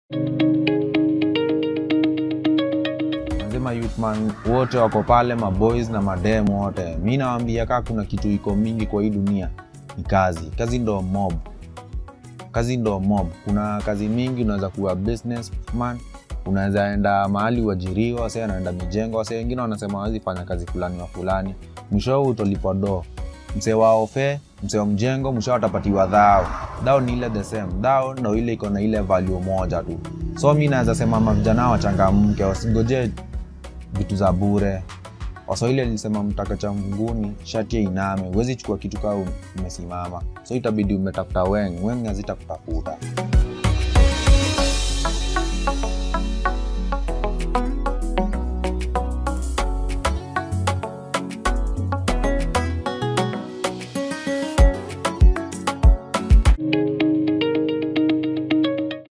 Nasema youthman wote wako pale, maboys na madem wote, mi nawambia kaa kuna kitu iko mingi kwa hii dunia ni kazi. Kazi ndo mob, kazi ndo mob. Kuna kazi mingi, unaweza kuwa businessman, unaweza enda mahali uajiriwa, wase anaenda mijengo, wase wengine wanasema wawezi fanya kazi fulani wa fulani, mwisho utolipwa do msee wa ofe msee wa mjengo mwisho atapatiwa dhao dhao ni ile the same dhao ndo ile iko na ile value moja tu so mi naweza sema mavijana wachangamke wasingoje vitu za bure waswahili alisema mtaka cha mvunguni shati ya iname huwezi chukua kitu kaa umesimama so itabidi umetafuta weng weng hazitakutafuta